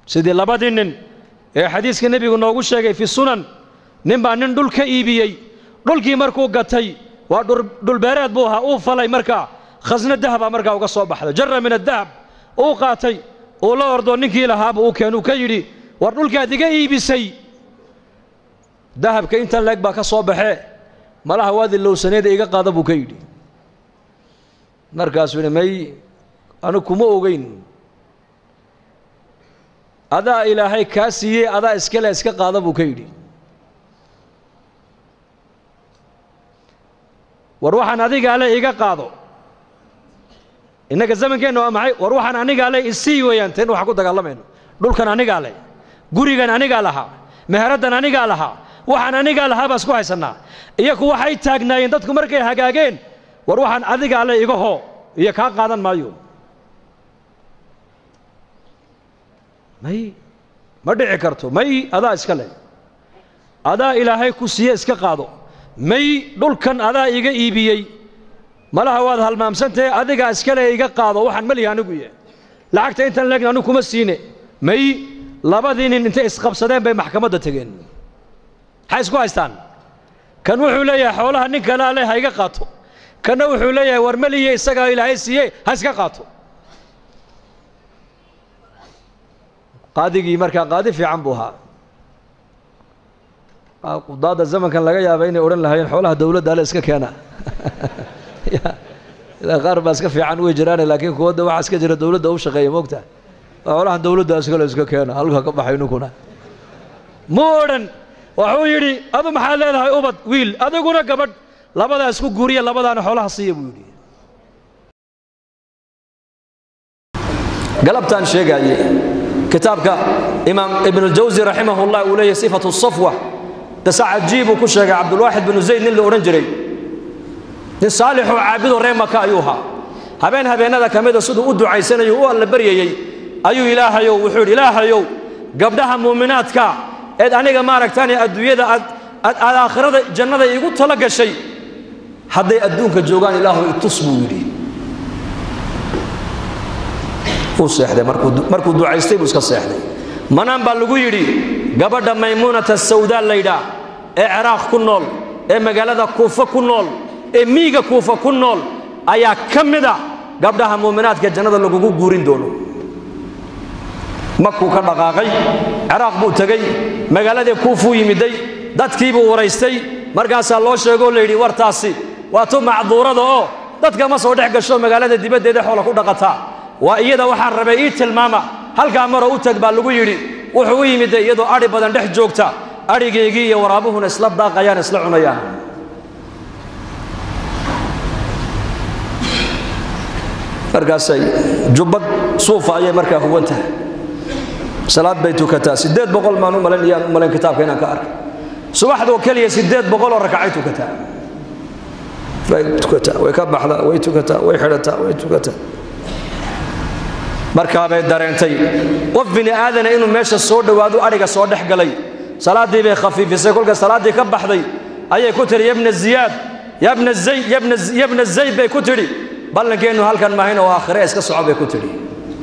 sidii labadii nin ee xadiiska nebigu noogu sheegay fi sunan nin baa nin dhul ka iibiyey dhulkii markuu gatay waa dhulbeereed buu ahaa uu falay markaa khasno dahabaa markaa uga soo baxday jarra min adahab uu qaatay uu la ordo ninkii lahaaba uu keenuu ka yidhi war dhulkaad iga iibisay dahabka intan leeg baa ka soo baxee malaha waad ilowsaneeda iga qaada buu ka yidhi markaasuu yidhi may anu kuma ogeyn adaa ilaahay kaa siiyey adaa iskale iska qaada buu ka yidhi war waxaan adigaa le iga qaado innaga zamankeenna waa maxay war waxaan anigaa le isii weeyaan teen waxaan ku dagaalamayno dhulkan anigaa le gurigan anigaa lahaa meheraddan anigaa lahaa waxaan anigaa lahaa baa isku haysannaa iyaku waxay taagnaayeen dadku markay hagaageen war waxaan adigaa le iga hoo iyo kaa qaadan maayo may ma dhici karto may adaa iska leh adaa ilaahay ku siiye iska qaado may dhulkan adaa iga iibiyey malaha waad halmaamsantahe adigaa iskale iga qaado waxaan melihi anigu ye lacagta intan leegna anigu kuma siine may labadii nin intay isqabsadeen bay maxkamadda tegeen maxay isku haystaan kan wuxuu leeyahay xoolaha nin kalea leh ha iga qaato kanna wuxuu leeyahay war meliye isagaa ilaahay siiye ha iska qaato qaadigii markaa qaadi fiican buu ahaa qudaadda zamankan laga yaaba inay odhan lahaayeen xoolaha dawladda ale iska keena ilaa qaar baa iska fiican way jiraane laakiin kuwadda waxaa iska jira dawladda u shaqeeya moogta xoolaha dawladda iskale iska keena halka ka baxay ninkuna mu odhan wuxuu yidhi adu maxaad leedahay ubad wiil adiguna gabadh labadaa isku guuriya labadaana xoolaha siiya buu yidhi galabtaan sheegaaye kitaabka imaam ibnuljawsi raximahullah uu leeyahy sifatu safwa dasa cajiibuu ku sheegay cabdulwaaxid binu zayd nin la odhan jiray nin saalixoo caabidoo reer maka ayuu ahaa habeen habeennada ka mida siduu u ducaysanayo u alla baryayey ayuu ilaahayow wuxuu yidhi ilaahayow gabdhaha muuminaadka eed aniga maaragtaan adduunyada aad aad aakhirada jannada iigu tala gashay hadday adduunka joogaan ilaahu itus buu yidhi uu seexday markuu ducaystay buu iska seexday manaan baa lagu yidhi gabadha maymuunata sawdaa laydhaa ee ciraaq ku nool ee magaalada kuufa ku nool ee miiga kuufa ku nool ayaa ka mida gabdhaha muuminaadka jannada lagugu guurin doono makuu ka dhaqaaqay ciraaq buu tegey magaaladii kuufuu yimiday dadkiibuu waraystay markaasaa loo sheegoo layidhi wartaasi waa tu macduurada oo dadka ma soo dhex gasho magaalada dibaddeeda xoola ku dhaqataa waa iyada waxaan rabay ii tilmaama halkaa maroo u tag baa lagu yidhi wuxuu u yimid iyadoo adhi badan dhex joogta adhigaygii iyo waraabuhuna isla daaqayaan isla cunayaan markaasay jubbad suufa ayay markaa huwan tahay salaad bay tukataa siddeed boqol maan u malayn iyaan u malayn kitaabka inaan ka arkay subaxdoo keliya siddeed boqol oo rakacay tukataa way tukataa way ka baxdaa way tukataa way xidhataa way tukataa markaabay dareentay qof bini aadana inuu meesha soo dhowaado adhiga soo dhex galay salaaddii bay khafiifisay kolka salaaddii ka baxday ayay ku tidhi yabna ziyaad yabna zayd yabna yabna zayd bay ku tidhi ballankeennu halkan maahayn oo aakhire iska soco bay ku tidhi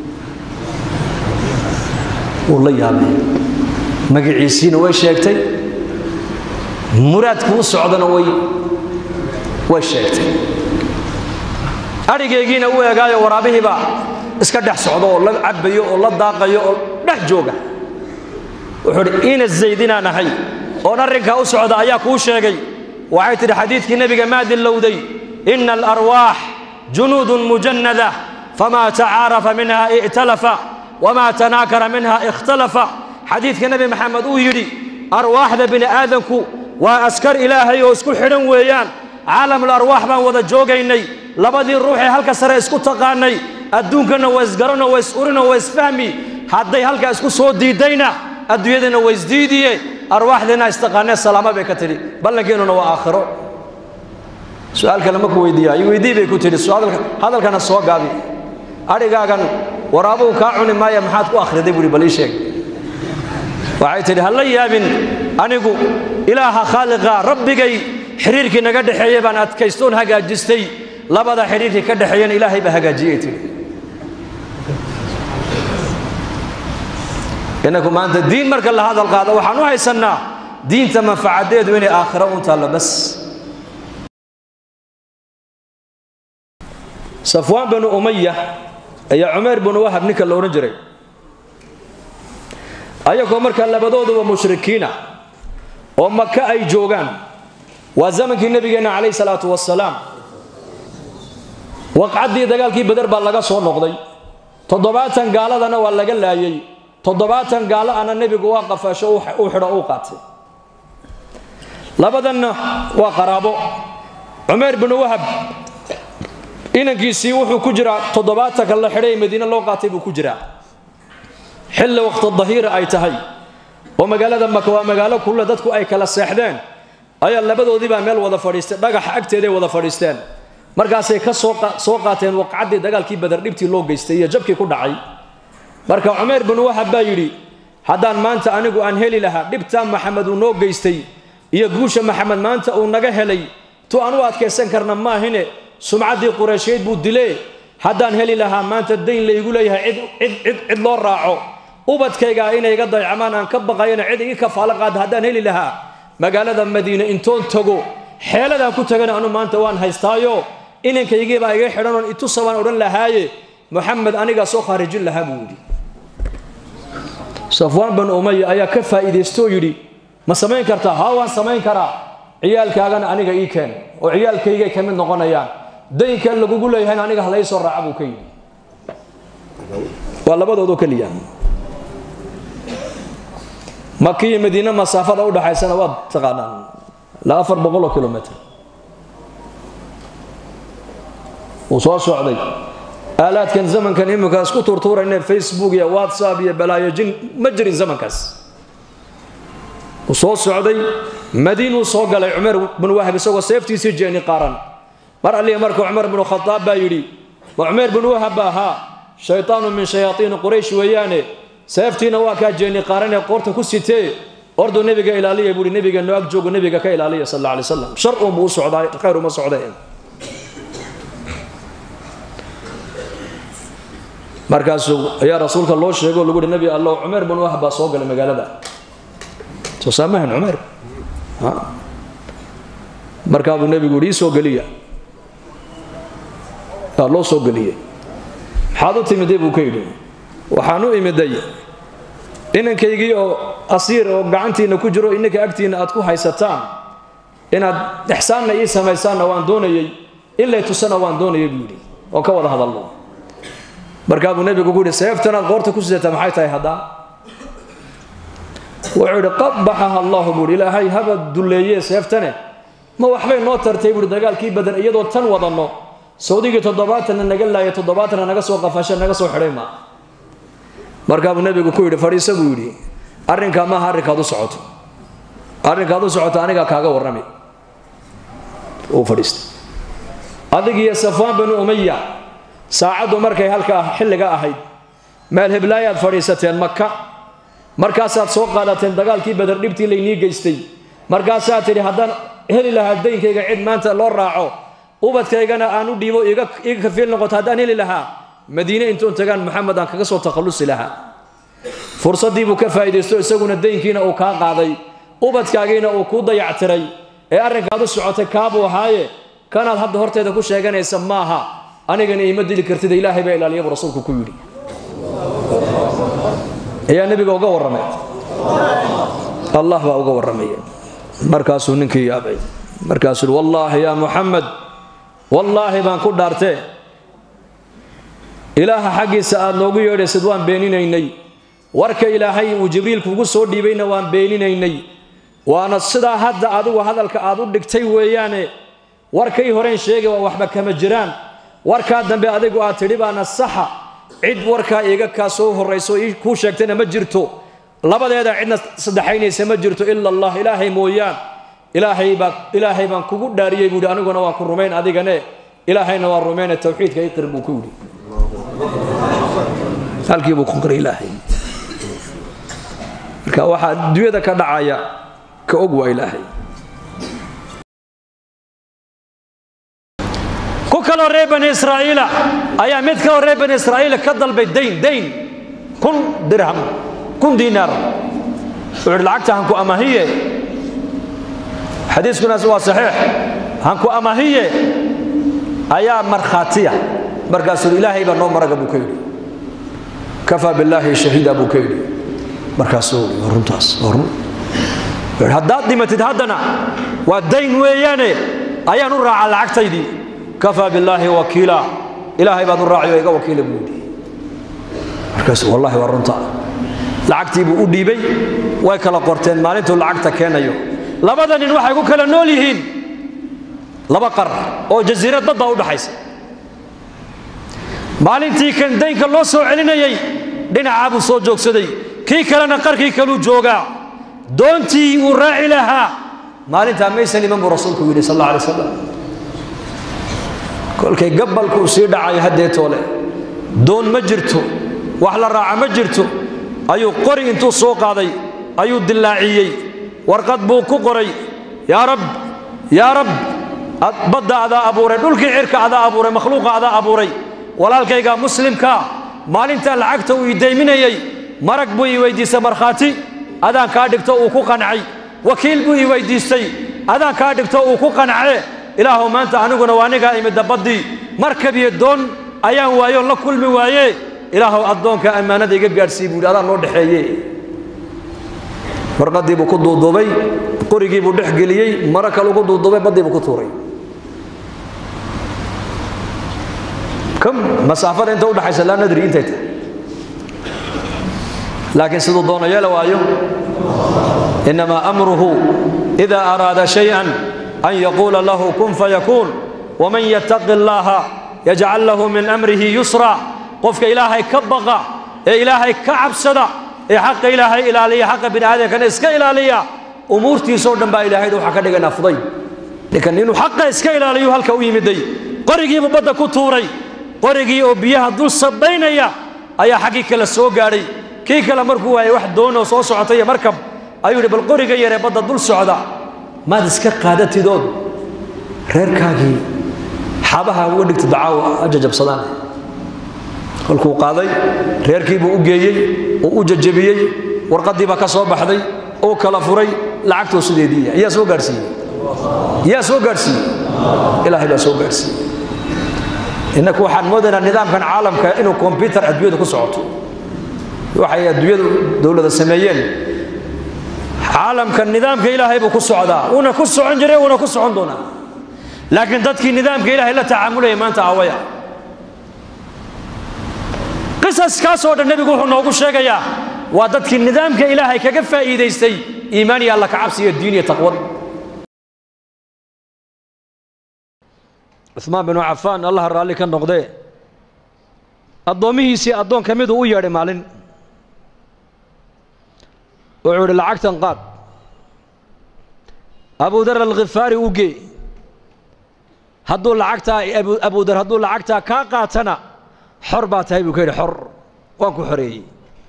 wuu la yaabay magaciisiina way sheegtay muraadku u socdana way way sheegtay adhigaygiina u eegaayo waraabihiibaa iska dhex socdo oo la cabbayo oo la daaqayo oo dhex jooga wuxuu udhi ina zaydinaan ahay oon arrinkaa u socda ayaa kuu sheegay waxay tidhi xadiidkii nebiga maa dillowday ina alarwaax junuudun mujannada famaa tacaarafa minha i'talafa wamaa tanaakara minha ikhtalafa xadiidka nebi maxamed uu yidhi arwaaxda bini aadanku waa askar ilaahay oo isku xidhan weeyaan caalamul arwaax baan wada joogaynay labadii ruuxee halka sare isku taqaanay adduunkana waa isgarano waa is-urino waa isfahmi hadday halkaa isku soo diiddayna adduunyadana waa isdiidiye arwaaxdeena istaqaanee salaama bay ka tidhi ballankeenuna waa aakhiro su-aal kale ma ku weydiiya i weydii bay ku tidhi hadalkana soo gaabi adhigaagan waraabuhu kaa cuni maaya maxaad ku akhriday buuhi bal ii sheeg waxay tidhi ha la yaabin anigu ilaaha khaaliqa rabbigay xidhiirkii naga dhexeeye baan adkaystoon hagaajistay labada xidhiirkii ka dhexeeyana ilaahay baa hagaajiyey tidhi innaku maanta diin marka la hadal qaado waxaan u haysannaa diinta manfacadeedu inay aakhiro un taallo bas safwaan binu umaya ayaa cumayr binu wahab ninka la odhan jiray ayagoo markaa labadooduba mushrikiina oo maka ay joogaan waa zamankii nebigeenna calayh salaatu wasalaam waqcaddii dagaalkii beder baa laga soo noqday toddobaatan gaaladana waa laga laayey toddobaatan gaalo ana nebigu waa qafaasho uu xidho uu qaatay labadanna waa qaraabo cumayr binu wahab inankiisii wuxuu ku jiraa toddobaatanka la xidhay ee madiine loo qaatay buu ku jiraa xilli waqti dahiira ay tahay oo magaalada maka waa magaalo kulle dadku ay kala seexdeen ayaa labadoodiibaa meel wada fadhiistay dhagaxa agteeday wada fadhiisteen markaasay ka soo qaateen waqcaddii dagaalkii badar dhibtii loo geystay iyo jabkii ku dhacay marka cumayr binu wahab baa yidhi haddaan maanta anigu aan heli lahaa dhibtaa maxamed uu noo geystay iyo guusha maxamed maanta uu naga helay tu aan u adkaysan karna maahine sumcaddii qureysheed buu dilee haddaan heli lahaa maanta dayn laygu leeyahay cid loo raaco ubadkaygaa inay iga daycamaan aan ka baqayana cid igi kafaalo qaada haddaan heli lahaa magaalada madiine intoon tago xeeladaan ku tagana anu maanta waan haystaayo inankaygiibaa iga xidhanoon itusa baan odhan lahaaye moxamed anigaa soo khaarijin lahaa buu yidhi safwaan banu umaya ayaa ka faa'iidaystooo yidhi ma samayn kartaa haa waan samayn karaa ciyaalkaagana aniga ii keen oo ciyaalkaygay ka mid noqonayaan daynka lagugu leeyahayna aniga halay soo raaca buu ka yidhi waa labadoodoo keliya makiyo madiine masaafada u dhaxaysana waad taqaanaan ilaa afar boqoloo kilomitr wuu soo socday aalaadkan zamankan iminka isku tuurtuurayne facebook iyo whatsapp iyo balaayojin ma jirin zamankaas wuu soo socday madiinuu soo galay cumar binu wahab isagoo seeftiisii jeeni qaaran mar allihi marka cumar binu khadaab baa yidhi ma cumayr binu wahab ba ahaa shaytaanu min shayaaiini quraysh weeyaane seeftiina waa kaa jeeni qaaranee qoorta ku sitee orduu nebiga ilaaliya buuhi nebiga no ag joogo nebiga ka ilaaliya sal alla alay slam shar uunbuu u socdaa khayr uma socdee markaasuu ayaa rasuulka loo sheego lagu uhi nebi allow cumayr binu wahab baa soo galay magaalada soo saamahan cumayr markaa buu nebigu yidhi ii soo geliya aa loo soo geliyey maxaad u timiday buu ka yidhi waxaan u imiday inankaygii oo asiir oo gacantiinna ku jiro inanka agtiinna aad ku haysataan inaad ixsaanna ii samaysaanna waan doonayey in lay tusana waan doonayay buu yidhi oo ka wada hadalno markaa buu nebigu ku yidhi seeftanaad qoorta ku sidataa maxay tahay haddaa wuxuu yidhi qabaxaha allahu buuhi ilaahay haba dulleeye seeftane ma waxbay noo tartay buuhi dagaalkii badan iyadoo tan wadanno sawdigii toddobaatanna naga laaya toddobaatanna naga soo qafasha naga soo xidhay ma markaa buu nebigu ku yidhi fadhiisa buu yidhi arrinkaa maaha arrinkaad u socoto arrinkaad u socoto anigaa kaaga warrami uu fadhiistay adigiyo safwaan binu umaya saacaddu markay halka xilliga ahayd meel heblaayaad fadhiisateen maka markaasaad soo qaadateen dagaalkii badar dhibtii laynii geystay markaasaad tidhi haddaan heli lahaa daynkayga cid maanta loo raaco ubadkaygana aan u dhiibo iga kafiil noqoto haddaan heli lahaa madiine intuun tagaan maxamed aan kaga soo takhallusi lahaa fursaddii buu ka faa'iidaysto isaguna daynkiina uu kaa qaaday ubadkaagiina uu kuu dayactiray ee arrinkaad u socotay kaabuu ahaaye kanaad hadda horteeda ku sheeganaysa maaha anigana iima dili kartida ilaahay baa ilaaliya buu rasuulku ku yidhi ayaa nebiga uga warramay allah baa uga warramaya markaasuu ninkii yaabay markaasuu wallaahi yaa muxamed wallaahi baan ku dhaartee ilaaha xaggiisa aad noogu yeedhaysid waan beeninaynay warka ilaahay uu jibriil kugu soo dhiibayna waan beeninaynay waana sidaa hadda adigu hadalka aad u dhigtay weeyaane warkay horeen sheegay waa waxba kama jiraan warkaa dambe adigu aad tidhi baana saxa cid warkaa iiga kaa soo horrayso kuu sheegtayna ma jirto labadeeda cidna saddexaynaysa ma jirto ila allah ilaahay mooyaan ilaahay baa ilaahay baan kugu dhaariyey buuhi aniguna waan ku rumayn adigane ilaahayna waan rumayne tawxiidka iqir buu ku yidhi halkii buu ku qiray ilaahay marka waxaa adduunyada ka dhacaya ka og waa ilaahay ku kaloo reer bani israa'iila ayaa mid kaloo reer bani israa'iila ka dalbay dayn dayn kun dirham kun diinaar wuxuu idhi lacagta hanku amahiye xadiiskunaas waa saxiix hanku amahiye ayaa markhaatiya markaasuu ilaahay baa noo maraga buu ka yidhi kafaa billaahi shahiida buu ka yidhi markaasuu runtaas run haddaad dhimatid haddana waa dayn weeyaane ayaan u raacaa lacagtaydii kafaa billaahi wakiila ilaahay baad u raaciyo iga wakiila buu yidhi markaas wallahi waa runta lacagtii buu u dhiibay way kala qorteen maalintuu lacagta keenayo labada nin waxay ku kala nool yihiin laba qar oo jasiirad badda u dhaxaysa maalintii kan daynka loo soo celinayey dhinacaa buu soo joogsaday kii kalena qarkii kaluu joogaa doontii uu raaci lahaa maalintaa maysan iman buu rasuulku yidhi sal alla alay slam kolkay gabalkuu sii dhacayo haddeetoole doon ma jirto wax la raaca ma jirto ayuu qori intuu soo qaaday ayuu dillaaciyey warqad buu ku qoray yaa rab yaa rab badda adaa abuuray dhulkii cirka adaa abuuray makhluuqa adaa abuuray walaalkayga muslimkaa maalintaa lacagta uu idayminayey marag buu ii weyddiistay markhaati adaan kaa dhigto uu ku qancay wakiil buu ii weyddiistay adaan kaa dhigto uu ku qancee ilaahuw maanta aniguna waa anigaa imidda baddii markabiyo doon ayaan waayoon la kulmi waaye ilaahuw addoonka ammaanada iga gaadhsii buu yidhi adaan noo dhexeeye warqaddii buu ku duuduubay qorigii buu dhex geliyey maro kale ugu duuduubay baddii buu ku tuuray kam masaafada inta udhaxaysa laa nadri intay tahay laakiin siduu doono yeela waayo innamaa amruhu ida araada shayئan an yaquula lahu kun fayakuun waman yattaqi اllaha yajcal lahu min amrihi yusra qofka ilaahay ka baqa ee ilaahay ka cabsada ee xaqa ilaahay ilaaliya xaqa bini aadamkana iska ilaaliya umuurtiisoo dhan baa ilaahay waxaa ka dhiganaa fuday ninkan inuu xaqa iska ilaaliyo halka u yimiday qorigiibuu badda ku tuuray qorigii oo biyaha dul sabaynaya ayaa xaggii kale soo gaadhay kii kale markuu waayay wax doonoo soo socotay markab ayuu yidhi bal qoriga yaree badda dul socda maad iska qaadatidood reerkaagii xabaha uga dhigta dacaawo ajajabsadaan kolkuu qaaday reerkii buu u geeyey uu u jajabiyey warqaddii baa ka soo baxday uu kala furay lacagtuu sideediiya yaa soo gaadhsiiyey yaa soo gaadhsiiyey ilaahay baa soo gaadhsiiyey innaku waxaan moodaynaa nidaamkan caalamka inuu kombyutar adduunyada ku socoto waxay adduunyadu dowlada sameeyeen caalamka nidaamka ilaahay buu ku socdaa uuna ku socon jiray uuna ku socon doonaa laakiin dadkii nidaamka ilaahay la tacaamulaya maanta aawaya qisaskaasoo dhan nebigu wuxuu noogu sheegayaa waa dadkii nidaamka ilaahay kaga faa'iidaystay iimaan iyo alla kacabsi iyo diin iyo taqwad cumaan binu cafaan allaha raalli ka noqdee addoommihiisii addoon ka miduu u yeedhay maalin wuxuu idhi lacagtan qaad abudar alkhifaari u gee hadduu lacagtaa abudar hadduu lacagtaa kaa qaatana xor baa tahay buu ka yidhi xor waan ku xoreeyey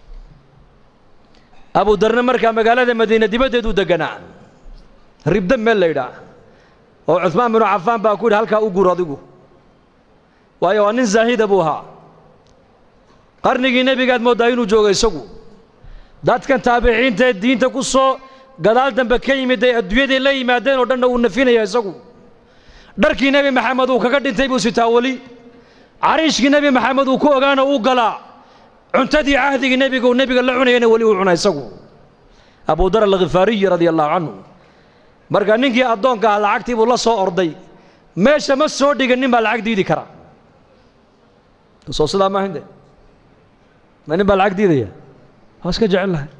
abudarna markaa magaalada madiina dibaddeeduu deganaa ribda meel la ydhaa oo cumaan binu cafaan baa ku yidhi halkaa u guur adigu waayo waa nin zaahida buu ahaa qarnigii nebigaad mooddaa inuu joogo isagu dadkan taabiciintaee diinta ku soo gadaal dambe ka yimid ay adduunyaday la yimaadeen oo dhanna uu nafinaya isagu dharkii nebi maxamed uu kaga dhintay buu sitaa weli cariishkii nebi maxamed uu ku ogaana uu galaa cuntadii cahdigii nebiga uu nebiga la cunayana weli uu cuna isagu abudar alkhifaariyi radia allahu canhu marka ninkii addoonka ah lacagtii buu la soo orday meesha ma soo dhigan nin baa lacag diidi kara soo sidaa maaha de ma nin baa lacag diidaya waa iska jecel lahay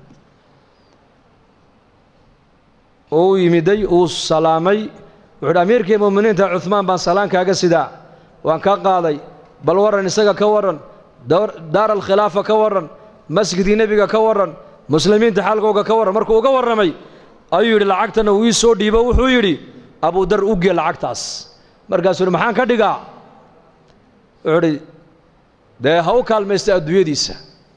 uu yimiday uu salaamay wuxu uhi amiirkii mu'miniinta cumaan baan salaan kaaga sidaa waan ka qaaday bal warran isaga ka warran daar alkhilaafa ka warran masjidkii nebiga ka warran muslimiinta xaalkooga ka warran markuu uga warramay ayuu yidhi lacagtana uu ii soo dhiibo wuxuu yidhi abudar u gee lacagtaas markaasuu yidhi maxaan ka dhigaa wuxuu idhi dee ha u kaalmaysta adduunyadiisa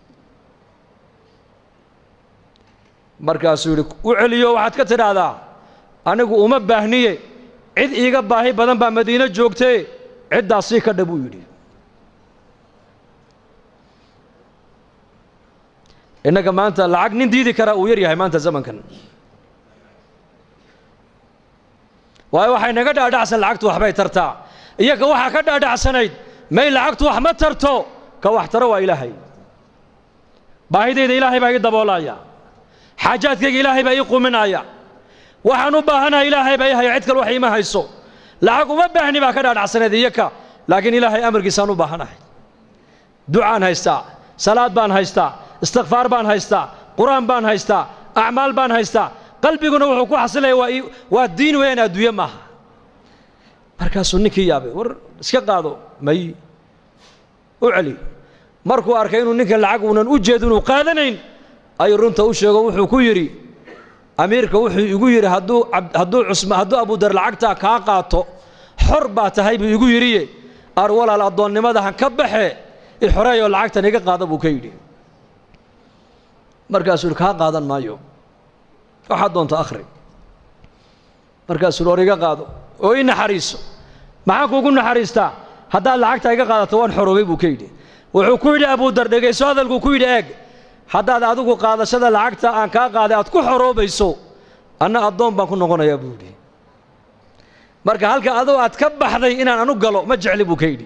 markaasuu yidhi u celiyo waxaad ka tidhaahdaa anigu uma baahniye cid iiga baahi badan baa madiino joogtee ciddaas sii ka dha buu yidhi innaga maanta lacag nin diidi kara uu yar yahay maanta zamankan waayo waxay naga dhaadhacsan lacagtu waxbay tartaa iyaga waxaa ka dhaadhacsanayd may lacagtu wax ma tarto ka wax taro waa ilaahay baahidayda ilaahay baa ii daboolaya xaajaadkayga ilaahay baa ii quminaya waxaan u baahanahay ilaahay baa ii haya cid kale wax iima hayso lacag uma baahni baa ka dhaadhacsanayd iyaka laakiin ilaahay amarkiisaan u baahanahay ducaan haystaa salaad baan haystaa istikfaar baan haystaa qur-aan baan haystaa acmaal baan haystaa qalbiguna wuxuu ku xasilaya waa waa diin weeyaan adduunye maaha markaasuu ninkii yaabay war iska qaado may u celi markuu arkay inuu ninka lacag uunan u jeed inuu qaadanayn ayuu runta u sheego wuxuu ku yidhi amiirka wuxuu igu yidhi hadduu hadduu cusma hadduu abudar lacagtaa kaa qaato xor baa tahay buu igu yidhiye ar walaal addoonnimada han ka baxe ixoreeyoo lacagtan iga qaada buu ka yidhi markaasuu yidhi kaa qaadan maayo waxaad doonto akhri markaasuu yidhi or iga qaado oo ii naxariiso maxaan kuugu naxariistaa haddaad lacagta iga qaadato waan xoroobay buu ka yidhi wuxuu ku yidhi abudar dhegayso hadalkuu ku yidhi eeg haddaad adigu qaadashada lacagta aan kaa qaaday aad ku xoroobayso anna addoon baan ku noqonayaa buu yidhi marka halka adoo aad ka baxday inaan anu galo ma jecli buu ka yidhi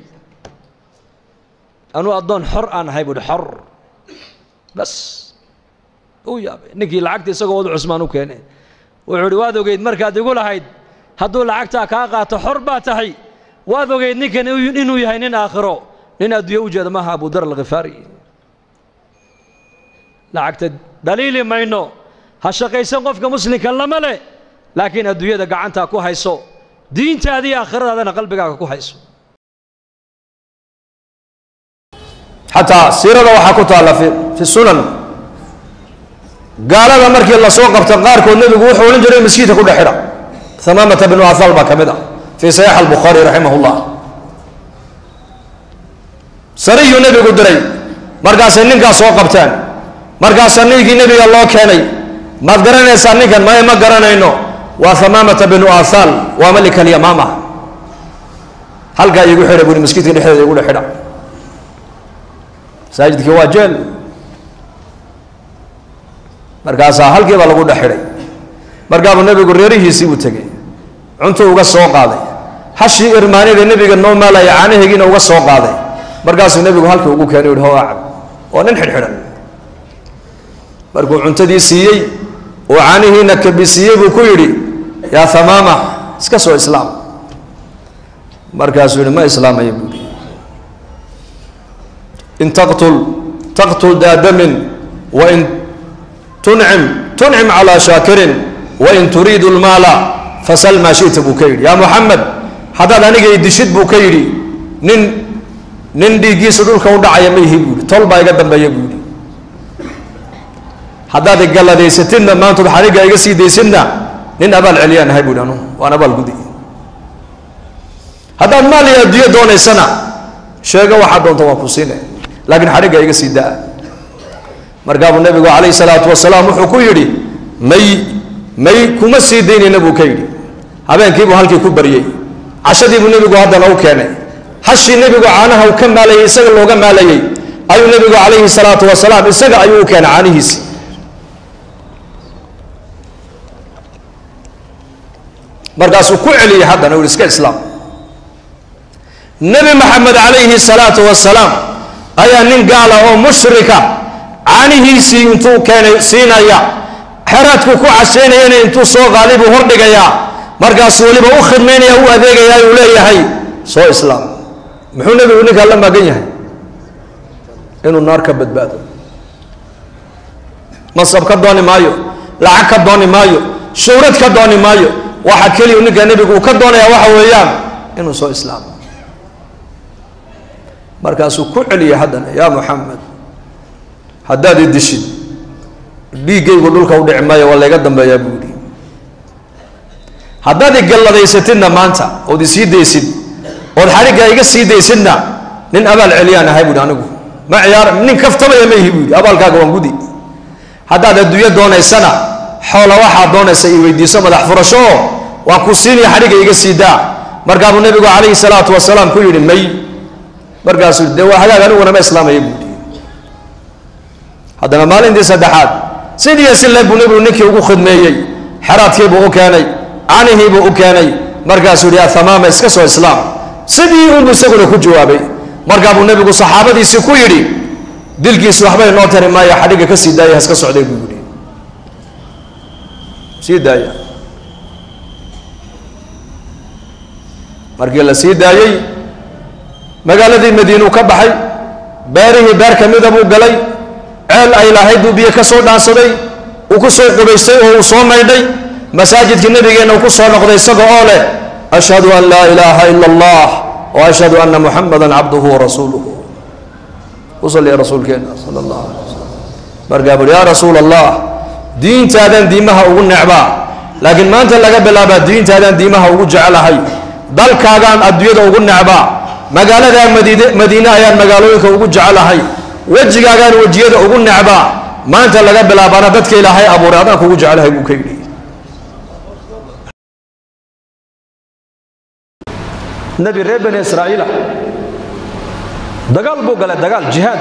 anuu addoon xor aan ahay buu yidhi xor bas uu yaabay ninkii lacagta isagoo wadu cusmaan u keenay wuxuu yidhi waad ogeyd markaad igu lahayd hadduu lacagtaa kaa qaato xor baa tahay waad ogeyd ninkan inuu yahay nin aakhiro nin adduunye u jeeda maaha abudar alkhifaari lacagta dhaliili mayno ha shaqaysan qofka muslimka lama leh laakiin adduunyada gacantaa ku hayso diintaada iyo aakhiradaadana qalbigaaga ku hayso xataa siirada waxaa ku taalla fi sunan gaalada markii lasoo qabta qaarkood nebigu wuxuu odhan jiray maskiidka ku dhex xidha hamaamata binu athal baa ka mid ah fii saxiix albukhaari raximah llah sariyuu nebigu diray markaasay ninkaas soo qabteen markaasaa ninkii nebiga loo keenay maad garanaysaa ninkan maya ma garanayno waa hamaamata binu athal waa malika alyamaama halkaa iigu xidha buuri maskiidka dhexdeeda igu dhex xidha masaajidkii waa jeel markaasaa halkii baa lagu dhex xidhay markaabuu nebigu reerihiisii buu tegey cuntuu uga soo qaaday hashii irmaanida nebiga noo maalaya caanaheegiina uga soo qaaday markaasuu nebigu halkii ugu keenay u yidhi hoo acab waa nin xidhxidhan markuu cuntadii siiyey oo caanihiina kabisiiyey buu ku yidhi yaa hamaama iska soo islaam markaasuu yidhi ma islaamaya buu yidhi in taqtul taqtul daadamin wain tuncim tuncim calaa shaakirin wain turiidu lmaala fasal maa shita buu ka yidhi yaa muxamed haddaad aniga i dishid buu ka yidhi nin nin dhiiggiisu dhulka u dhacaya ma ihi buu yidhi tol baa iga dambeeya buu yidhi haddaad igalladaysatidna maantood xaniga iga sii daysidna nin abaal celiyaan ahay buuhi anu waan abaal gudi haddaad maal iyo adduunyo doonaysana sheego waxaad doonta waan ku siine laakiin xaniga iga sii daa markaabuu nebigu calayhi salaatu wasalaam wuxuu ku yidhi may may kuma sii daynayna buu ka yidhi habeenkiibuu halkii ku baryey cashadiibuu nebigu haddana u keenay hashii nebigu caanaha uu ka maalayay isaga looga maalayey ayuu nebigu calayhi salaatu wasalaam isaga ayuu u keenay caanihiisi markaasuu ku celiyey haddana u ihi iska islaam nebi maxamed calayhi salaatu wasalaam ayaa nin gaala oo mushrika caanihiisii intuu keenay siinaya xeraadku ku cashaynayana intuu soo qaaday buu hordhigayaa markaasuu weliba u khidmaynaya u adeegayaa uu leeyahay soo islaam muxuu nebigu ninkaa la magan yahay inuu naar ka badbaado masab ka dooni maayo lacag ka dooni maayo shuhrad ka dooni maayo waxa keliya ninkaa nebigu uu ka doonaya waxa weeyaan inuu soo islaamo markaasuu ku celiyay haddana yaa muxamed haddaad i dishid dhiiggaygu dhulka u dhici maayo waa layga dambeeyaa buu yidhi haddaad i galladaysatidna maanta ood isii daysid ood xadhigga iga sii daysidna nin abaal celiyaan ahay buuhi anigu ma ciyaar nin kaftamaya ma ihi buu yidhi abaalkaaga waan gudi haddaad adduunyo doonaysana xoola waxaad doonaysa i weydiiso madax furasho oo waan ku siinaya xadhigga iga sii daa markaabuu nebigu calayhi salaatu wasalaam ku yidhi may markaasuu dee waa hagaag aniguna ma islaamaya buu yidhi haddana maalintii saddexaad sidiiyo si le buu nebigu ninkii ugu khidmeeyey xeraadkiibuu u keenay canihiibuu u keenay markaasuu yidhi athamaama iska soo islaam sidii unbuu isaguna ku jawaabay markaa buu nebigu saxaabadiisii ku yidhi dilkiisi waxbay noo tari maaya xadhigga ka sii daaya haska socday buu yidhi sii daaya markii la sii daayey magaaladii madiinuu ka baxay beerihii beer ka mida buu galay ceel ay lahayd buu biyo ka soo dhaansaday uu ku soo qubaystay oo uu soo maydhay masaajidkii nebigeenna uu ku soo noqday isaga oo leh ashhadu an laa ilaaha ila allah wa ashhadu anna muxamadan cabduhu wa rasuuluhu u salliya rasuulkeenna sala allah alay wasalam markaa buuri yaa rasuula allah diintaadan diimaha ugu necbaa laakiin maanta laga bilaabaa diintaadan diimaha ugu jecelahay dalkaagaan adduunyada ugu necbaa magaaladaa madiine madiine ayaan magaalooyinka ugu jecelahay wejigaagaan wejiyada ugu necbaa maanta laga bilaabaana dadka ilaahay abuuray adaan kugu jecelahay buu ka yidhi nebi reer bani israa'iila dagaal buu galay dagaal jihaad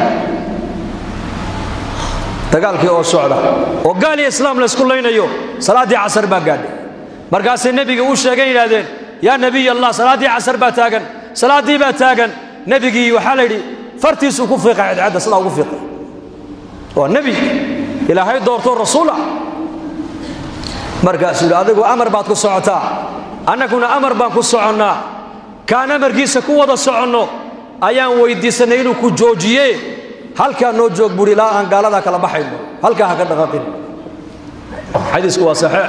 dagaalkii oo socda oo gaal iyo islaam la isku laynayo salaaddii casar baa gaadhay markaasay nebiga u sheegeen yidhahdeen yaa nebiy allah salaaddii casar baa taagan salaaddii baa taagan nebigii waxaa la yidhi fartiisuu ku fiiqay cadcadda sidaa ugu fiiqay waa nebi ilaahay doorto rasuula markaasuu yidhi adigu amar baad ku socotaa annaguna amar baan ku soconnaa kaan amarkiisa ku wada soconno ayaan weyddiisanay inuu ku joojiye halkaa noo joog buuri ilaa aan gaaladaa kala baxayno halkaa ha ka dhaqaaqin xadiisku waa saxiix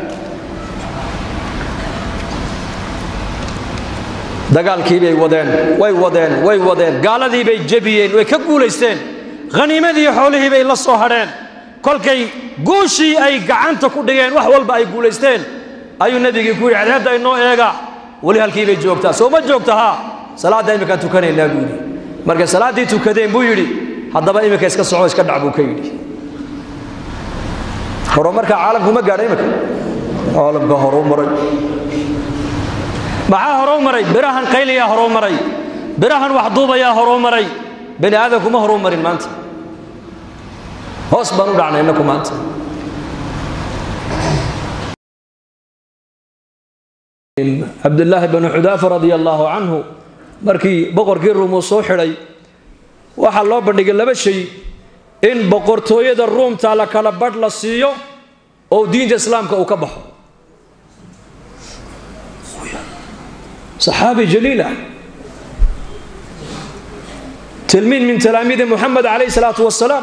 dagaalkii bay wadeen way wadeen way wadeen gaaladii bay jebiyeen way ka guulaysteen khaniimadii xoolihii bay la soo hadheen kolkay guushii ay gacanta ku dhigeen wax walba ay guulaysteen ayuu nebigii ku yidhi cadceedda inoo eega weli halkii bay joogtaa soo ma joogta haa salaadda imminkaan tukanaynaa buu yidhi markay salaaddii tukadeen buu yidhi haddaba iminka iska soco iska dhac buu ka yidhi horumarka caalamku ma gaadha iminka caalamka horuu maray maxaa horuu maray birahan qayliyaa horuu maray birahan waxduubayaa horuu maray bani aadamku ma horuu marin maanta hoos baan u dhacnay innaku maanta cabdulaahi bnu xudaafa radia allaahu canhu markii boqorkii ruumuu soo xidhay waxaa loo bandhigay laba shay in boqortooyada ruumta la kala badh la siiyo oo diinta islaamka uu ka baxo saxaabi jaliila tilmiid min talaamiidi muxamed calayh salaatu wasalaam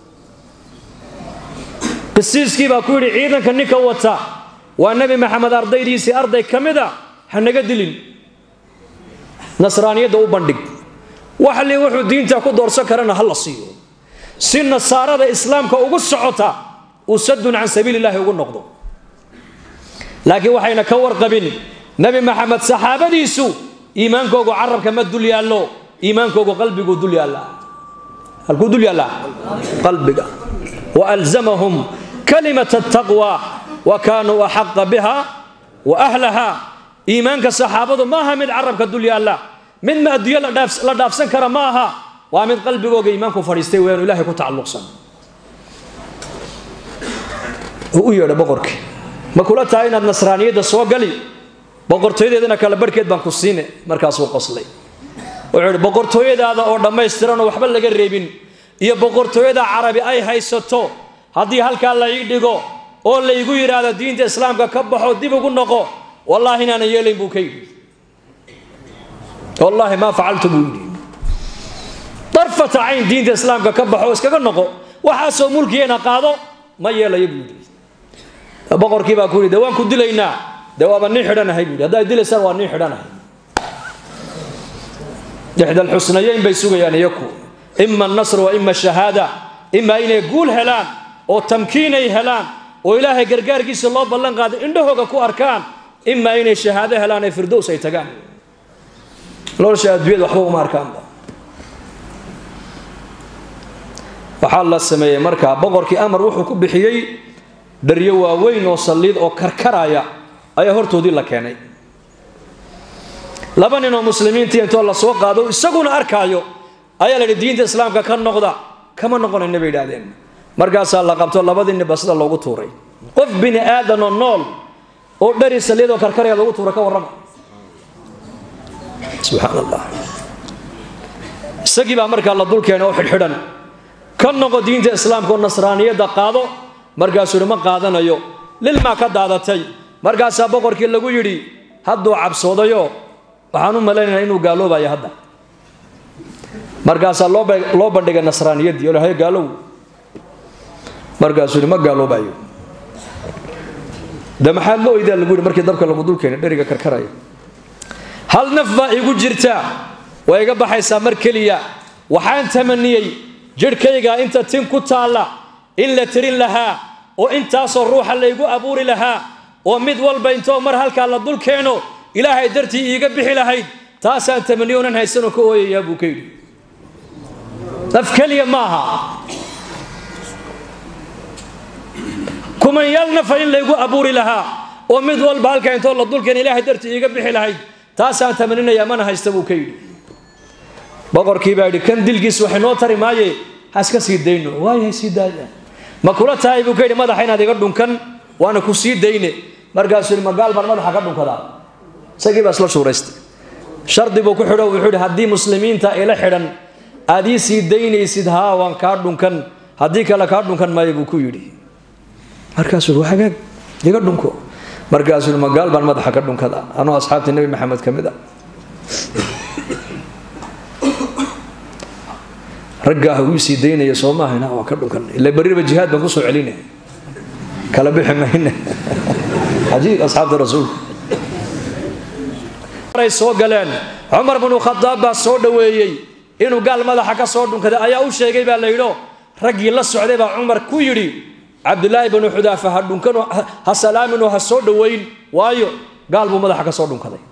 qisiiskii baa ku yidhi ciidanka ninka wata waa nebi maxamed ardaydiisii arday ka mida ha naga dilin nasraaniyadda u bandhig waxli wuxuu diinta ku doorsan karana ha la siiyo si nasaarada islaamka ugu socota uu sadun can sabiili illaahi ugu noqdo laakiin waxayna ka warqabin nebi maxamed saxaabadiisu iimaankoogu carabka ma dul yaallo iimaankoogu qalbiguu dul yaallaa halkuu dul yaallaa qalbiga wa alzamahum kalimata ataqwa wa kaanuu axaqa biha wa ahlaha iimaanka saxaabadu ma aha mid carabka dul yaalla mid ma adduunyo la dhaafsan kara ma aha waa mid qalbigooga iimaanku fadhiistay weyaanu ilahay ku tacalluqsan uu u yeedha boqorkii ma kula tahay inaad nasraaniyadda soo gali boqortooyadeedana kala barhkeed baan ku siine markaasuu qoslay wuxuu yidhi boqortooyadaada oo dhammaystiranoo waxba laga reebin iyo boqortooyada carabi ay haysato haddii halkaa la ii dhigo oo laygu yidhaahdo diinta islaamka ka baxo dib ugu noqo wallaahi inaanan yeelayn buu ka yidhi wallaahi maa facaltu buu yidhi darfata cayn diinta islaamka ka baxo iskaga noqo waxaasoo mulkigeena qaado ma yeelayo buu yidhi boqorkii baa ku yidhi de waan ku dilaynaa de waaba nin xidhanahay buu yidhi haddaad dilaysaan waa nin xidhanahay ixda alxusnayeyn bay sugayaan iyaku ima annasr wa ima shahaada imaa inay guul helaan oo tamkiinay helaan oo ilaahay gargaarkiisa loo ballan qaado indhahooga ku arkaan imaa inay shahaado helaan ee firdows ay tagaan nolosha adduunyada waxba uma arkaanba waxaa la sameeyey markaa boqorkii amar wuxuu ku bixiyey dharyo waaweyn oo saliid oo karkaraya ayaa hortoodii la keenay laba nin oo muslimiintii intoo la soo qaado isaguna arkaayo ayaa la yidhi diinta islaamka ka noqda kama noqonayna bay idhahdeen markaasaa la qabto labadii niba sida loogu tuuray qof bini aadanoo nool oo dhari saliyadoo karkaraya lagu tuura ka warrama subxaan allah isagii baa markaa la dul keenay oo xidhxidhan ka noqo diinta islaamka oo nasraaniyadda qaado markaasuu yidhi ma qaadanayo lilmaa ka daadatay markaasaa boqorkii lagu yidhi hadduu cabsoodayo waxaan u malaynaynaa inuu gaaloobayo hadda markaasaa loo bandhigay nasraaniyaddii oo lahay gaalow markaasuu yidhi ma gaaloobayo de maxaa lo oydaa lagu yidhi markii dabka lagu dul keenay dheriga karkaraya hal naf baa igu jirta waa iga baxaysaa mar keliya waxaan tamaniyey jidhkayga inta tin ku taalla in la tirin lahaa oo intaasoo ruuxa laygu abuuri lahaa oo mid walba intoo mar halkaa la dul keeno ilaahay dartii iiga bixi lahayd taasaan tamaniyo onan haysanoo ka ooyayaa buu ka yidhi naf keliya ma aha kumanyaal nafa in laygu abuuri lahaa oo mid walba halkaa intoo la dul keeno ilaahay dartii iiga bixi lahayd taasaan tamaninayaa mana haysta buu ka yidhi boqorkii baa yidhi kan dilkiis waxay noo tari maaye ha iska sii dayno waayahay sii daaya ma kula tahay buu ka yidhi madaxa inaad iga dhunkan waana ku sii dayne markaasuu yidhi magaal baan madaxa ka dhunkadaa isagii baa isla shuuraystay shardi buu ku xidho wuxuu yidhi haddii muslimiinta ila xidhan aad ii sii daynaysid haa waan kaa dhunkan haddii kale kaa dhunkan maayo buu ku yidhi markaasuu yidhi hagaag iga dhunko markaasuu yidhi magaal baan madaxa ka dhunkadaa anoo asxaabtii nebi maxamed ka mid a raggaa ha uu sii daynaya soo maahayna waan ka dhunkan ila beriba jihaad baan kusoo celinay kala bixi mayne cajiib asxaabta rasuulka maray soo galeen cumar binu khadaab baa soo dhoweeyey inuu gaal madaxa ka soo dhunkaday ayaa u sheegay baa la yidho raggii la socday baa cumar ku yidhi cabdilaahi binu xudaafa ha dhunkanoo ha salaaminoo ha soo dhoweyn waayo gaal buu madaxa ka soo dhunkaday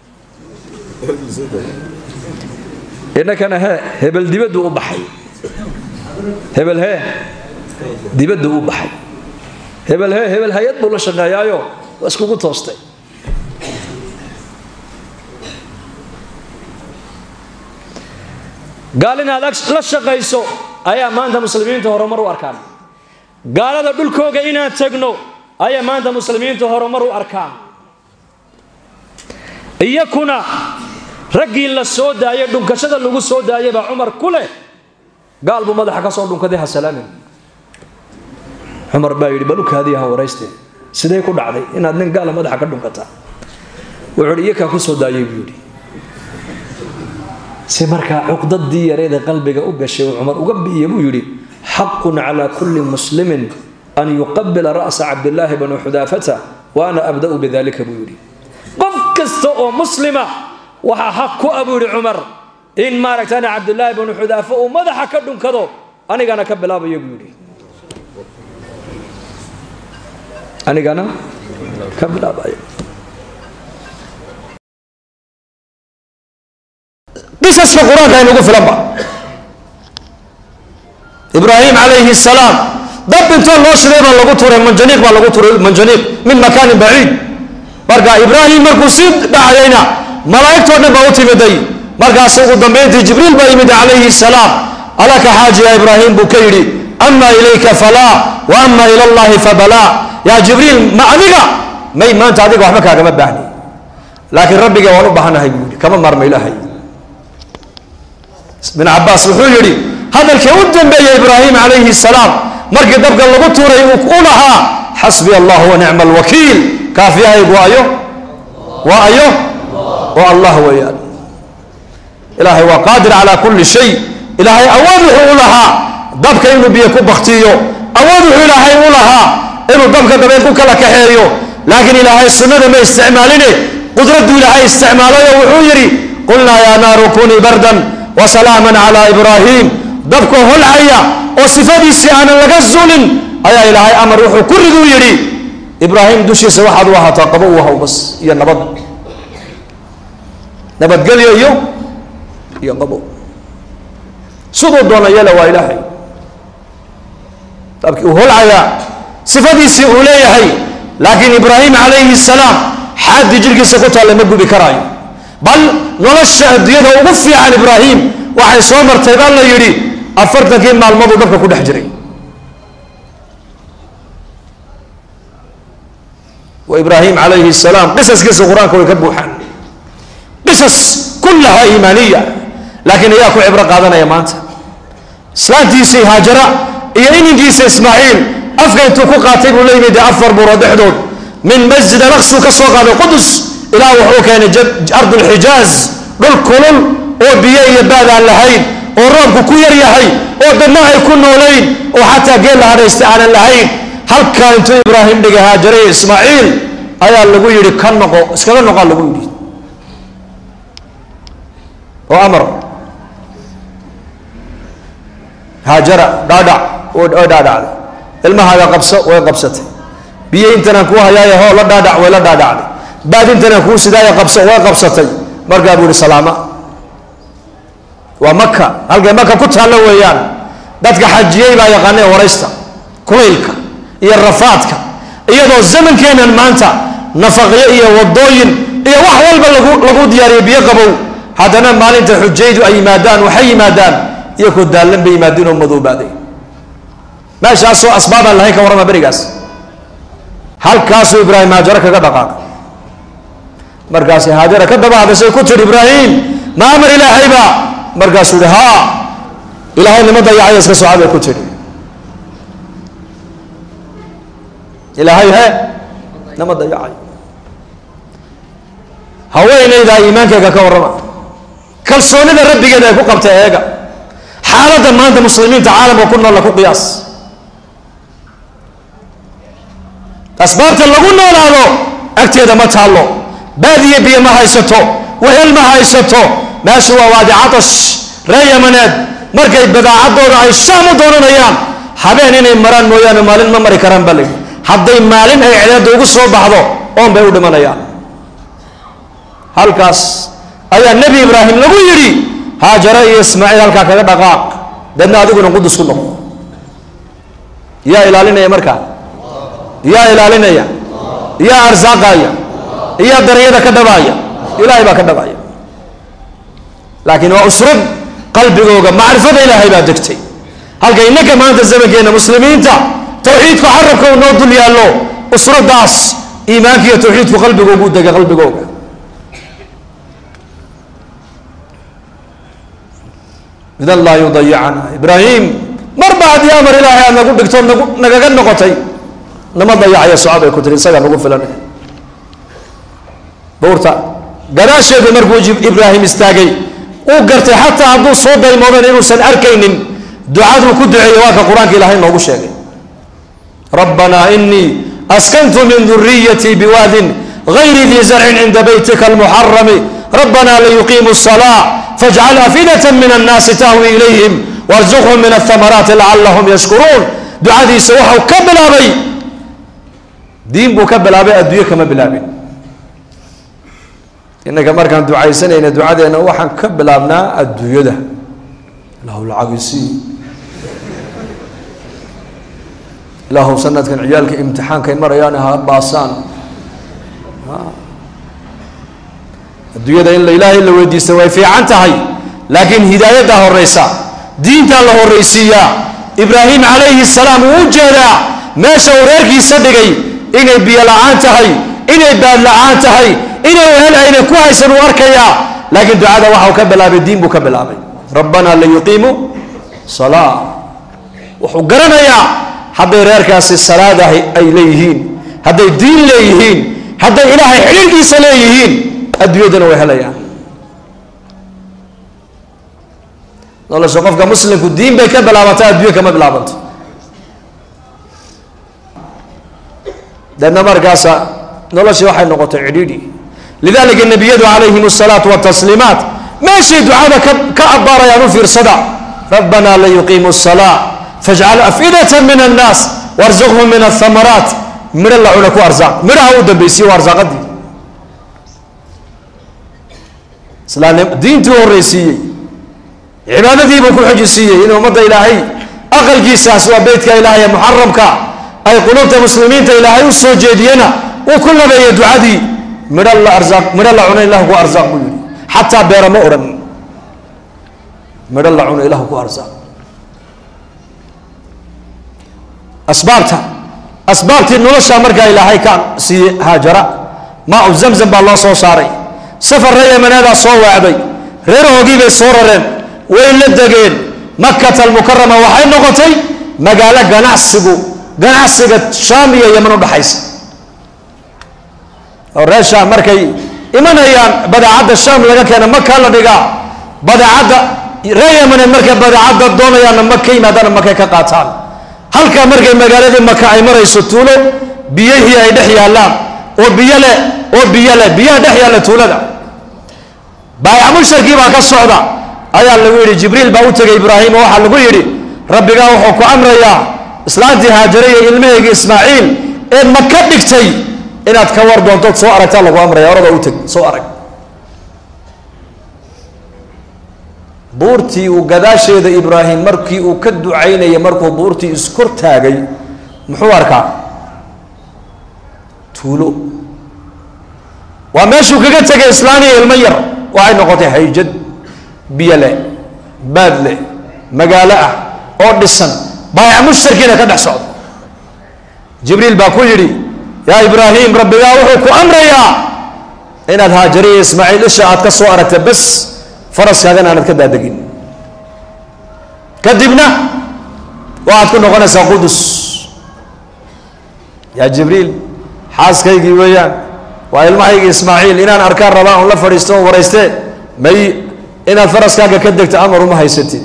innakana hee hebel dibaddu u baxay hebel hee dibaddu u baxay hebel hee hebel hay-ad buu la shaqeeyaayo waa iskugu toostay gaal inaad la shaqayso ayaa maanta muslimiinta horumar u arkaan gaalada dhulkooga inaan tegno ayaa maanta muslimiinta horumar u arkaan iyakuna raggii la soo daayay dhunkashada lagu soo daayay baa cumar ku leh gaal buu madaxa ka soo dhunkaday ha salaamin cumar baa yidhi balukaadiya ha warayste sidee ku dhacday inaad nin gaala madaxa ka dhunkataa wuxuu yidhi iyakaa ku soo daayay buu yidhi si markaa cuqdadii yareeda qalbiga u gashay uu cumar uga bi'iye buu yidhi xaqun calaa kulli muslimin an yuqabila ra'sa cabdillaahi bnu xudaafata wa ana abda'u bidalika buu yidhi qof kasta oo muslima waxaa xaq ku abu yidhi cumar in maaragtana cabdulaahi bnu xudaafo uu madaxa ka dhunkado anigana ka bilaabaya buu yidhi anigana ka bilaabaya qisaska qur-aanka aynugu filanba ibraahim calayhi salaam dab intoo loo shiday baa lagu turay manjaniiq baa lagu turay manjaniiq min makaanin baciid marka ibraahim markuu sii dhacayayna malaa'igtoo dhan baa u timiday markaas ugu dambayntii jibriil baa yimid calayhi salaam alaka xaajiya ibraahim buu ka yidhi ama ilayka falaa wa ama ila allahi fabalaa yaa jibriil ma adiga may maanta adiga waxba kaagama baahni laakiin rabbiga waan u baahanahay buu yidhi kama maarma ilaahay bin cabaas wuxuu yidhi hadalkii u dambeeyey ibraahim calayhi salaam markii dabka lagu tuuray u lahaa xasbi allah wa nicma alwakiil kaafiyahaygu ayo waa ayo oo allah weeyaan ilaahay waa qaadir calaa kulli shay ilaahay awood wuxuu u lahaa dabka inuu biyo ku baktiyo awood wuxuu ilaahay u lahaa inuu dabka dabeen ku kala kaxeeyo laakiin ilaahay sunnada ma isticmaaline qudradduu ilaahay isticmaalayo wuxuu yidhi qulnaa yaa naaru kunii bardan wasalaaman calaa ibraahim dabka holcaya oo sifadiisii aanan laga zulin ayaa ilaahay amar wuxuu ku riduu yidhi ibraahim dushiisa waxaad u ahaataa qabo u haw bas iyo nabad nabadgelyo iyo iyo qabo siduu doona yela waa ilaahay dabkii uu holcayaa sifadiisii uu leeyahay laakiin ibraahim calayhi salaam xaaddii jirhkiisa ku taalla ma gubi karaayo bal nolosha adduunyada ugu fiican ibraahim waxay soo martay baa la yidhi afartankii maalmooduu dhabka ku dhex jiray oo ibraahim calayhi salaam qisaskiisa qur-aanka way ka buuxaan qisas kullahaa iimaaniya laakiin ayaa ku cibro qaadanaya maanta islaantiisii haajara iyo ininkiisa ismaaciil afka intuu ku qaatay buu la yimid afar buuro dhexdood min masjid alaqsuu ka soo qaaday qudus ilaa wuxuu keenay ardulxijaaz dhul kulul oo biyo iyo baad aan lahayn oo roobku ku yar yahay oo dadna ay ku noolayn oo xataa geel la hadhaysta aanan lahayn halkaa intuu ibraahim dhigay haajare iyo ismaaciil ayaa lagu yidhi ka noqo iskaga noqaa lagu yidhi oo amar haajara dhaadhac way dhaadhacday ilmahaaga qabso way qabsatay biyo intanaan kuu hayaaye hoo la dhaadhac way la dhaadhacday baad intanaan kuu sidaaya qabso way qabsatay markaa buu yihi salaama waa maka halkay maka ku taallo weeyaan dadka xajiyey baa yaqaanee waraysta kulaylka iyo rafaadka iyadoo zamankeenan maanta nafaqyo iyo wadooyin iyo wax walba lagu lagu diyaariyo biyo qabow haddana maalinta xujaydu ay yimaadaan waxay yimaadaan iyakoo daallan bay yimaadeen oo madoobaaday meeshaasoo asbaabaan lahayn ka warrama berigaas halkaasuu ibraahim haajaro kaga dhaqaaqay markaasi haajara ka daba hadashay ku tidhi ibraahim ma amar ilaahayba markaasuu yihi haa ilaahay nima dayacaya iska soca bay ku tidhi ilaahay he nama dayacayo haweenaydaa iimaankeyga ka warrama kalsoonida rabbigeeda ay ku qabtay eega xaaladda maanta muslimiinta caalamka ku noolla ku qiyaas asbaabta lagu noolaado agteeda ma taallo baadiye biyo ma haysato wehel ma haysato meesha waa waadi catash ree yamaneed markay badaacaddooda ay shaam u doonanayaan habeen inay maraan mooyaane maalin ma mari karaan baa layidhi hadday maalin ay cedeedda ugu soo baxdo oon bay u dhimanayaan halkaas ayaa nebi ibraahim lagu yidhi haajare iyo ismaaciil halkaa kaga dhaqaaq deedna adiguna qudus ku noqo yaa ilaalinaya markaa yaa ilaalinaya yaa arsaaqaya yaa daryada ka dhabaaya ilaahay baa ka dhabaaya laakiin waa usrad qalbigooga macrifada ilaahay baa degtay halka innaka maanta zamankeena muslimiinta tawxiidku carabka uu noo dul yaallo usradaas iimaanka iyo tawxiidku qalbigoogu u dega qalbigooga idan laa yudayicana ibraahim marba haddii amar ilaahay aad nagu dhigto nagu nagaga noqotay nama dayacaya soco bay ku tiri isagaa nagu filan buurta gadaasheedu markuu ibraahim istaagay uu gartay xataa hadduu soo daymoodan inuusan arkaynin ducaduu ku duceeyey waa ka qur-aanka ilaahay noogu sheegay rabbanaa inii askantu min duriyatii biwaadin gayri dii zarcin cinda beytika almuxarami rabbanaa liyuqiimu الsalaa fajcal afidata min annaasi tahwi ilayhim warzuqhum min ahamaraati lacalahum yashkuruun ducadiisa waxau ka bilaabay diin buu ka bilaabay adduunye kama bilaabin innaka markaan ducaysanayna ducadeenna waxaan ka bilaabnaa adduunyada ilaahu lacagisi ilaahu sanadkan ciyaalka imtixaankay marayaan ha baasaan adduunyada in la ilaahay la weydiista way fiican tahay laakiin hidaayadda horeysa diintaa la horreysiiyaa ibraahim calayhi salaam uu u jeedaa meesha uu reerkiisa dhigay inay biyo la-aan tahay inay baad la-aan tahay inay wehel ayna ku haysan uu arkayaa laakiin ducada waxau ka bilaabay diin buu ka bilaabay rabbanaa liyuqiimu salaa wuxuu garanayaa hadday reerkaasi salaada ay leeyihiin hadday diin leeyihiin hadday ilaahay xidhiirkiisa leeyihiin adduunyadana way helayaan nolosha qofka muslimku diin bay ka bilaabantaa adduunya kama bilaabanto deedna markaasa noloshii waxay noqotay cidhiidhi lidalika nebiyadu calayhim asalaatu watasliimaat meeshay ducada ka ka abbaarayaan u fiirsada rabbanaa layuqiimu الsalaa fajcal afidata min annaas warzuqhum min ahamaraat midho la cuna ku arsaaq midhaha u dambaysiye waa arsaaqadii islaamnim diintii u horreysiiyey cibaadadiibuu ku xojisiiyey in ummadda ilaahay aqalkiisaas waa beytka ilaahay ee muxaramka ay qulubta muslimiinta ilaahay u soo jeediyena uu ku labeeyey ducadii midho la arsaaq midho la cuno ilahu ku arsaaq buu yihi xataa beera ma odhan midho la cuno ilahu ku arsaaq asbaabta asbaabtii nolosha markaa ilaahay ka siiyey haajara maacu zamzam baa loo soo saaray safar reer yamaneedaa soo waacday reerahoogii bay soo rareen way la degeen makata almukarama waxay noqotay magaalo ganacsigu ganacsiga shaam iyo yaman udhaxaysa oo reer shaam markay imanayaan badeecadda shaam laga keena makaa la dhigaa badeecadda reer yamaneed markay badeecadda doonayaanna maka yimaadaana makay ka qaataan halkaa markay magaaladii maka ay marayso tuulo biyihii ay dhex yaallaan oo biyo leh oo biyo leh biyaha dhex yaalla tuulada baayac musharkii baa ka socda ayaa lagu yidhi jibriil baa u tegay ibraahim oo waxaa lagu yidhi rabbigaa wuxuu ku amrayaa islaantii haajare iyo ilmahaygii ismaaciil ee maka dhigtay inaad ka war doontood soo aragtaa lagu amraya orada u teg soo arag buurtii uu gadaasheeda ibraahim markii uu ka ducaynayay markuu buurtii iskor taagay muxuu arkaa tuulo waa meeshuu kaga tegay islaaniya ilmo yar waxay noqotay hayjad biyo leh baad leh magaalo ah oo dhisan baayac mushtarkiina ka dhex socda jibriil baa ku yidhi yaa ibraahim rabbigaa wuxuu ku amrayaa inaad haajariya ismaaciil isha aad ka soo aragta bas faraskaagana aanad ka daadegin kadibna waxaad ku noqonaysaa qudus yaa jibriil xaaskaygii weeyaan waa ilmahaygii ismaaciil inaan arkaan rabaa on la fadhiisto on warayste may inaad faraskaaga ka degto amar uma haysatid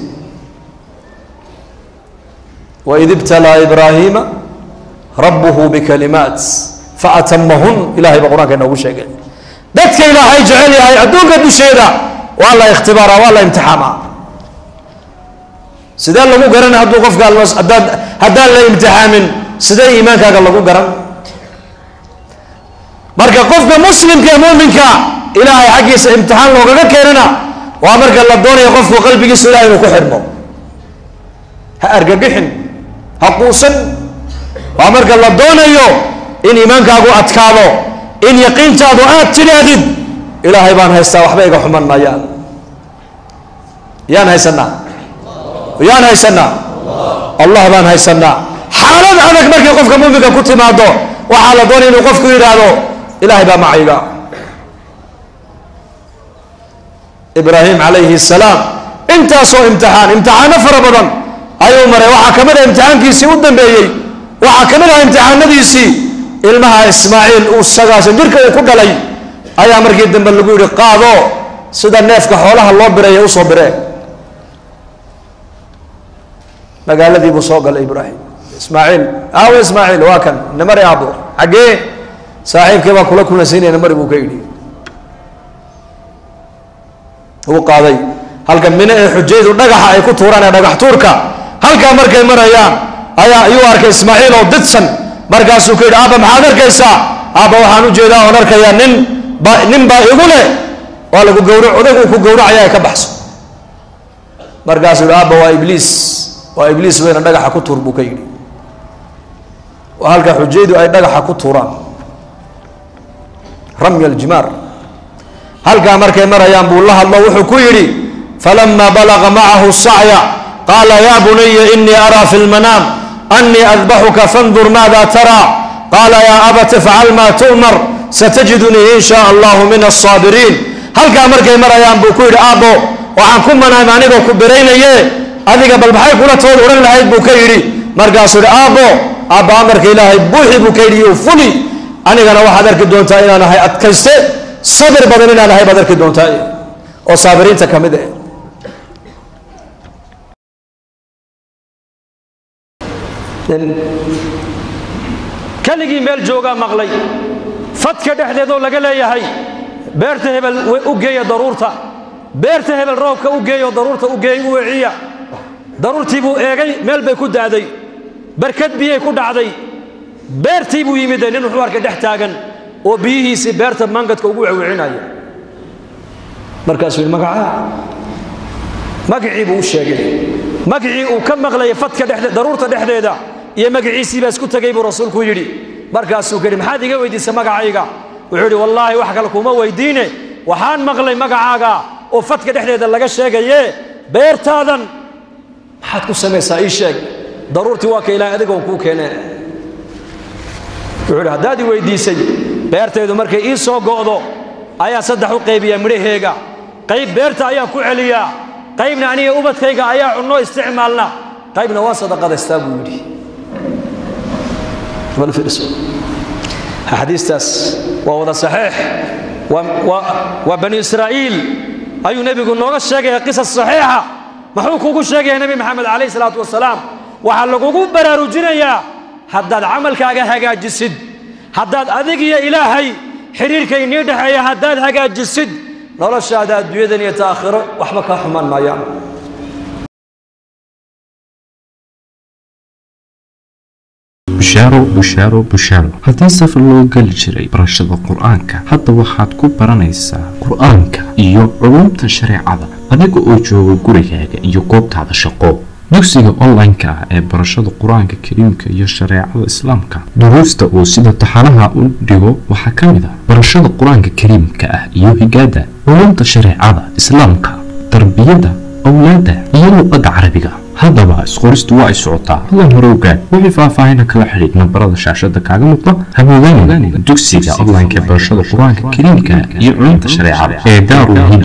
waid ibtalaa ibraahiima rabbuhu bikalimaat faatamahun ilahay baa qur-aanka inoogu sheegay dadka ilaahay jecel yahay adduunka dusheeda waa la ikhtibaaraa waa la imtixaamaa sidee lagu garan hadduu qofka hadaad haddaan la imtixaamin sidee iimaankaaga lagu garan marka qofka muslimka ee muminka ilaahay xaggiisa imtixaan loogaga keenana waa marka la doonayo qofku qalbigiisu ilahay inuu ku xidhmo ha argagixin ha quusan waa marka la doonayo in iimaankaagu adkaado in yaqiintaadu aad tidhaahdid ilaahay baan haystaa waxba iga xuman maayaan yaan haysanaa yaan haysanaa allah baan haysanaa xaalad adag markay qofka muminka ku timaado waxaa la doonaya inuu qofku yidhaahdo ilahay baa macayga ibraahim calayhi salaam intaasoo imtixaan imtixaano fara badan ayuu maray waxaa ka mid ah imtixaankiisii u dambeeyey waxaa ka mid ah imtixaanadiisii ilmaha ismaaciil uu sagaasan jirka uu ku dhalay ayaa markii dambe lagu yidhi qaado sida neefka xoolaha loo biraya usoo biree magaaladii buu soo galay ibraahim ismaaciil aawe ismaaciil waa kan namari aabo xaggee saaxiibkii baa kula kulansiinaya namari buu ka yidhi uu qaaday halka mine ee xujaydu dhagaxa ay ku tuuraan ee dhagax tuurka halkaa markay marayaan ayaa ayuu arkay ismaaciil oo didsan markaasuu ku yidhi aabba maxaad arkaysaa aabba waxaan ujeedaa oon arkayaa nin ba nin baa igu leh waa lagu gawra odag uu ku gawracaya ay ka baxso markaasuu yidhi aabba waa ibliis waa ibliis weyna dhagaxa ku tuur buu ka yidhi waa halka xujaydu ay dhagaxa ku tuuraan ramya aljimaar halkaa markay marayaan buu la hadlo wuxuu ku yidhi falama balaga macahu sacya qaala ya bunaya inii araa fi lmanaam anii adbaxuka fandur maada taraa qaala yaa abati fcal maa tu'mar satajidunii in shaa allahu min asaabiriin halkaa markay marayaan buu ku yidhi aabbo waxaan ku manaam anigoo ku biraynaye adiga bal maxay kula tood odhan lahayd buu ka yidhi markaasuu yidhi aabbo aabba amarka ilaahay buuxi buu ka yidhi iyo fuli anigana waxaad arki doontaa inaan ahay adkayste sabir badan inaan ahay baad arki doontaa oo saabiriinta ka mid ah keligii meel joogaa maqlay fadka dhexdeedoo laga leeyahay beerta hebel u geeya daruurta beerta hebel roobka u geeyo daruurta u geey u weciya daruurtii buu eegay meel bay ku da'day barkad biyay ku dhacday beertii buu yimid nin wuxuu arkay dhex taagan oo biyihiisii beerta mangadka ugu wewcinaya markaasuu yidhi magacaa magacii buu u sheegay magacii uu ka maqlayay fadka dhexde daruurta dhexdeeda iyo magaciisii baa isku tegay buu rasuulku yidhi markaasuu ka yidhi maxaad iga weydiisay magacayga wuxuu yidhi wallaahi wax kale kuma weydiine waxaan maqlay magacaaga oo fadka dhexdeeda laga sheegaye beertaadan maxaad ku samaysaa ii sheeg daruurtii waa ka ilaahay adigoon kuu keene wuxuu idhi haddaad i weyddiisay beertaydu markay ii soo go'do ayaa saddex u qaybiyaa midhaheega qayb beerta ayaan ku celiyaa qaybna aniga ubadkayga ayaa cunno isticmaalna qaybna waa sadaqadaystaa buu yidhi xadiistaas waa wada saxiix waa bani israa'iil ayuu nebigu nooga sheegaya qisas saxiixa muxuu kugu sheegaya nebi maxamed calayh salaatu wasalaam waxaa lagugu baraarujinayaa haddaad camalkaaga hagaajisid haddaad adig iyo ilaahay xidhiirka inii dhexeeya haddaad hagaajisid noloshaada adduunyadan iyo ta'aakhiro waxba kaa xumaan maayaan bushaaro bushaaro bushaaro haddii safar loo geli jiray barashada qur-aanka hadda waxaad ku baranaysaa qur-aanka iyo culumta shareecada adiga oo jooga gurigaaga iyo goobtaada shaqo dugsiga online-ka ah ee barashada qur-aanka kariimka iyo shareecada islaamka duruusta uu sida taxanaha u dhigo waxaa ka mid ah barashada qur-aanka kariimka ah iyo higaada culumta shareecada islaamka tarbiyada awlaada iyo luqadda carabiga haddaba isqoristu waa ay socotaa hadan hore ogaad wixii faahfaahina kala xidhiid nambarada shaashada kaaga muuqda haboogaanin dugsiga online-ka ee barashada qur-aanka kariimka iyo culumta shareecada ee daarul